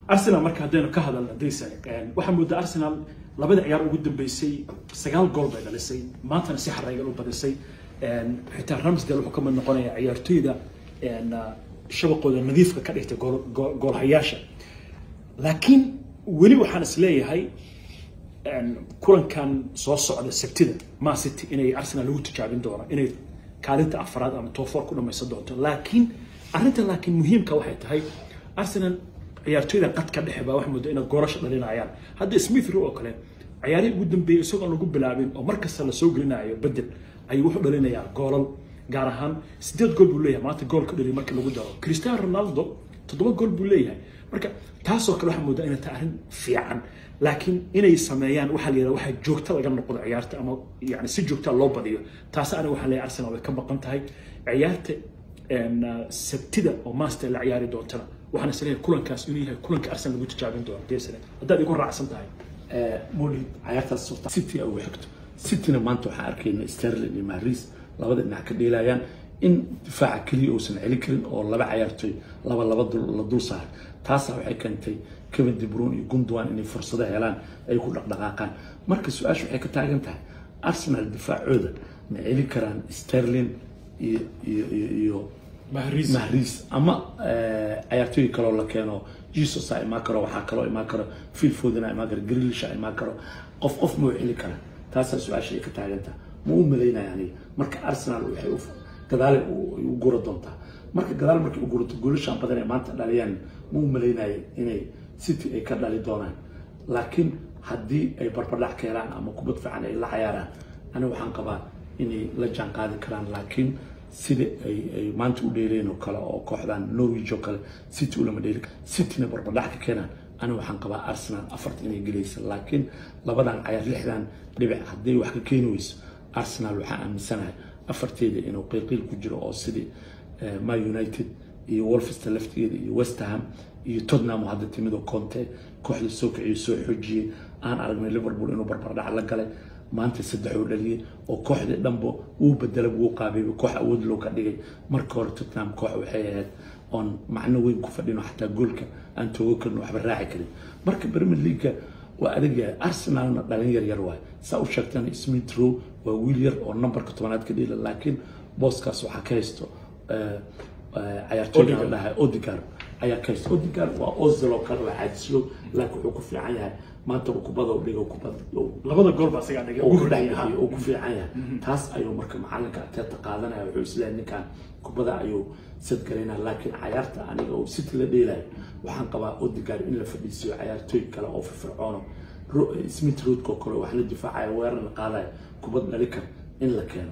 arsenal marka haddaynu ka hadalno daysan waxaa moodaa arsenal labada ciyaar ugu dambeysay sagaal gool bay dhalisay maantana si xareygan u badisay xitaa ramsdale wuxuu ka mid noqonayaa ciyaartoyda shabaqooda nadiifka ka dhigtay goolhayaasha laakiin weli waxaan is leeyahay kulankan soo socda sabtida man city inay arsenal lagu tijaabin doono inay kaalinta afraad ama toofoor ku dhamaysan doonto laakiin arrinta laakiin muhiimka waxay tahay arsenal ciyaartoyda qadka dhexe baa wax muddo inay goolasho dhalinayaan hadda smith row oo kale ciyaarihii ugu dambeeyey isagoon lagu bilaabin oo markasta lasoo gelinayo bedel ayuu wuxuu dhalinayaa goolal gaar ahaan sideed gool buu leeyahay maanta gool ka dhaliy marka lagu daro cristiano ronaldo toddoba gool buu leeyahay marka taasoo kale waxaa moodaa inay tahay arrin fiican laakiin inay sameeyaan waxaa la yidhaha waxaa joogta laga noqdo ciyaarta ama yani si joogta loo badiyo taas aniga waxaa leeyahay arsenal way ka maqan tahay ciyaarta sabtida oo master la ciyaari doontana waxaan is leeyahay kulankaas inuu yahay kulanka arsenal lagu tijaabin doono deesane haddaad igu raacsan tahay molid ciyaartaas surta city ugu xigto cityna maanta waxaan arkayna sterling iyo mahris labada dhinac ka dheelayaan in difaaca keliya uusan celin karin oo laba ciyaartoy laba laba la dul saaray taasa waxay keentay kevin de bruyne iyo gundogan inay fursado helaan ay ku dhaqdhaqaaqaan marka su-aasha waxay ka taagan tahay arsenal difaacooda ma celin karaan sterling iyo iyo iyo iyo mahris mahris ama ciyaartooy kaloo la keeno jesus a imaan karo waxaa kaloo imaan karo phil foden a imaan karo greelish a imaan karo qof qof ma u celi karaa taasaa su-aasha ay ka taagantaha ma u malaynaya aniga marka arsenal waxay u gadaale u gura doontaa marka gadaal markay u gurato goolashaan badan ee maanta dhaliyaan ma u malaynaya inay city ay ka dhali doonaan laakiin haddii ay barbardhac ka helaan ama kubad fiican ay la cayaaraan aniga waxaan qabaa inay la jaan qaadi karaan laakiin sida ay ay maanta u dheeleen oo kale oo kooxdan norwich oo kale city ulama dheeli cityna barbardhac ka keenaan aniga waxaan qabaa arsenal afarta inay gelaysa laakiin labadan cayaar lixdan dhibic hadday wax ka keeni weyso arsenal waxaan aaminsanahay afarteeda inuu qiilqiil ku jiro oo sidii ma united iyo wolfester laftigeeda iyo westerham iyo tottenham oo hadda timid oo conte kooxda soo kiciyo soo xoojiyey aan aragnay liverpool inuu barbardhac la galay maanta saddex uu dhaliyey oo kooxdii dhanba wuu bedelay wuu qaabeeyey koox awood loo ka dhigay marka hore tottenham koox waxay ahayd oon macno weyn ku fadhino xataa goolka aan toogo karin waxba raaci karin marka premier leaguea waa adag yahay arsenalna dhalin yar yar waay saa u sheegtana smith row waa wiil yar oo numberka tobanaad ka dhila laakiin booskaas waxaa ka haysto ciyaartooyga la dhahay odigar ayaa ka haysto odigar waa ozil oo kale waa caajislow laakiin wuxuu ku fiican yahay maanta kubada u dhigo kubada labada gool baa isagaa dhigay ugu dhex uu ku fiican yahay taas ayuu marka macalinka ateeta qaadanaya wuxuu isleeyahay ninkan kubada ayuu sadgalaynaya laakiin cayaarta aniga oo city la dheelayo waxaan qabaa odigar in la fadhiisiyo cayaartooy kale oo firfircoono smith roadko kale wax la difaacaya weerarna qaadaya kubad dhali kar in la keeno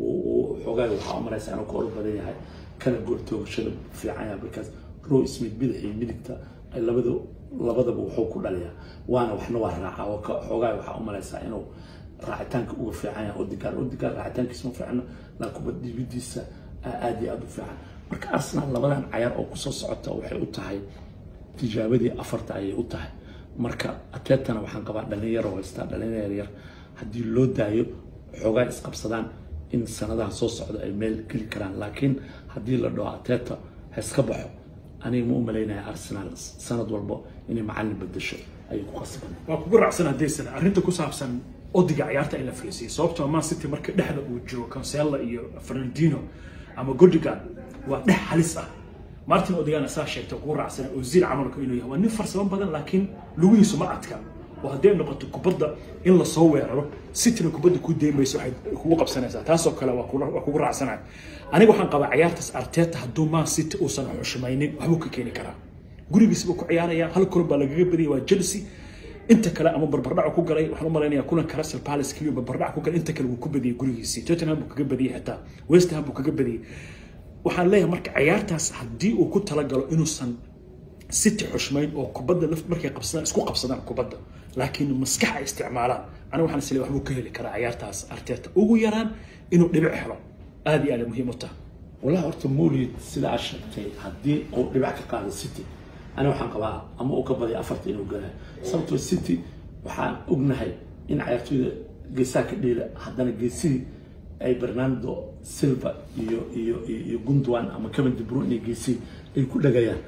xoogaay waxaa u maraysa inuu ka orod badan yahay kana gooltoogashada fiican yahay markaas row smith bidix iyo midigta ay labada labadaba wuxuu ku dhaliyaa waana waxna waa raaca oo xoogaay waxaa u malaysaa inuu raacitaanka uga fiican yahay odigaar odigaar raacitaankiisa ma fiicno laa kubad dhibidiisa aad iyo aada u fiican marka arsenal labadan cayaar oo kusoo socota waxay u tahay tijaabadii afarta ayay u tahay marka ateetana waxaan qabaa dhalinyaro haystaa dhalinyar yar haddii loo daayo xoogaa isqabsadaan in sanadaha soo socda ay meel geli karaan laakiin haddii la dhaho ateeta ha iska baxo aniga ma u malaynaya arsenal sanad walbo inay macalin bedesho ayay ku qasban waa kugu raacsan haddaysan arrinta ku saabsan odiga ciyaarta in la fariisiyay sababtoo man city marka dhexda uu jiro cancelo iyo fernandino ama godigan waa dhex halis ah martin odigana saa sheegtay kugu raacsan ozil camalku inuu yahay waa nin farsamo badan laakiin lugihiisu ma adka oo hadday noqoto kubadda in lasoo weeraro cityna kubadda ku deymayso waxay kugu qabsanaysaa taasoo kale waa kugu raacsanahay aniga waxaan qabaa ciyaartaas arteta hadduu man city uusan xushmaynin waxbuu ka keeni karaa gurigiisa buu ku ciyaaraya hal kulan baa lagaga badiyay waa chelsea inta kale ama barbardhac ku galay waxaan u malaynayaa kulanka Crystal Palace kaliya barbardhac ku galay inta kale wuu ku badiyay gurigiisa Tottenham buu kaga badiyay xitaa West Ham buu kaga badiyay waxaan leeyahay marka ciyaartaas haddii uu ku talagalo inuusan city xushmayn oo kubadda laf markay qabsadaan isku qabsadaan kubadda laakiin maskax ay isticmaalaan aniga waxaan isleeyahay waxbuu ka heli karaa ciyaartaas arteta ugu yaraan inuu dhibic helo aad iyo aad muhiim u tahay والله horta Moulid sida aad sheegtay haddii uu dhibac ka qaado City ana waxaan qabaa ama uu ka badiyo afarta inuu galayo sababtoo City waxaan ognahay in ciyaartoyda geesaha ka dheela haddana geesidii ay Bernardo Silva iyo iyo iyo Gundogan ama Kevin De Bruyne geesi ay ku dhagayaan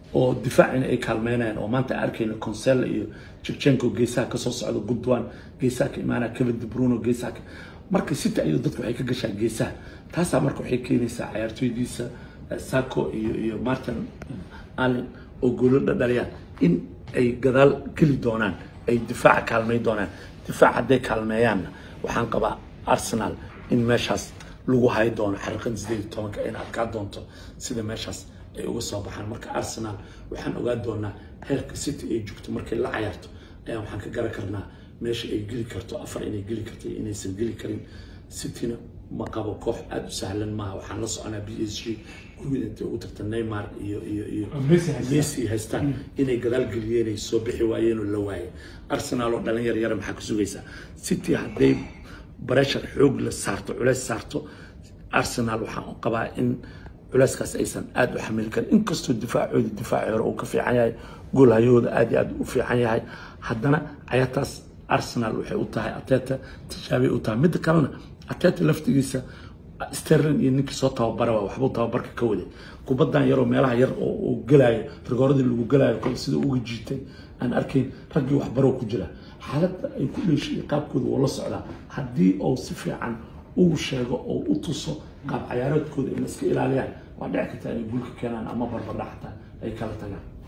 oo difaacina ay kaalmeynayaan oo maanta aan arkayna consella iyo jechenko geesaha kasoo socda gudwan geesaha ka imaanaya kevin de bruno geesaha ka marka city ayuu dadku waxay ka gashaa geesaha taasaa marka waxay keenaysaa cayaartooydiisa eh, sako iyo iyo martin allen oo goolo dhadhaliyaan in ay gadaal geli doonaan ay difaaca kaalmay doonaan difaac hadday kaalmeeyaanna waxaan qabaa arsenal in meeshaas lagu hayi doono xariiqan sideed iyo tobanka in adkaa doonto sida meeshaas ay uga soo baxaan marka arsenal waxaan ogaan doonaa heerka city ay joogto markay la cayaarto ayaan waxaan ka garan karnaa meesha ay geli karto afar inay geli karto iyo inaysan geli karin cityna ma qabo koox aada u sahlan maaha waxaan la soconaa b s g gurigida intay ugu tagta neymar iyo iyo iyo Messi haystaan. messi haystaan inay gadaal geliyeen ay soo bixi waayeen oo la waayay arsenal oo dhalin yar yara maxaa ka sugaysaa city hadday bareshar xoog la saarto culeys saarto arsenal waxaan qabaa in culeyskaas aysan aada u xamili karin inkastoo difaacooda difaaci hore uu ka fiican yahay goolhayooda aada iyo aada u fiican yahay haddana cayaartaas arsenal waxay u tahay ateta tijaabay u tahay midda kalena ateta laftigiisa sterling iyo ninkii soo tababara waa waxbuu tababarka ka waday kubadan yaroo meelaha yar oo uu gelaayo rigooradii lagu gelaayo kol sida uga jiitay aan arkayn raggii waxbaroo ku jira xaaladda ay ku dheeshay iyo qaabkooda wuu la socdaa haddii uu si fiican uu sheego oo u tuso qaab cayaareedkooda in la iska ilaaliyaan waa dhici kartaa inay guulka keenaan ama barbardhac xataa ay kala tagaan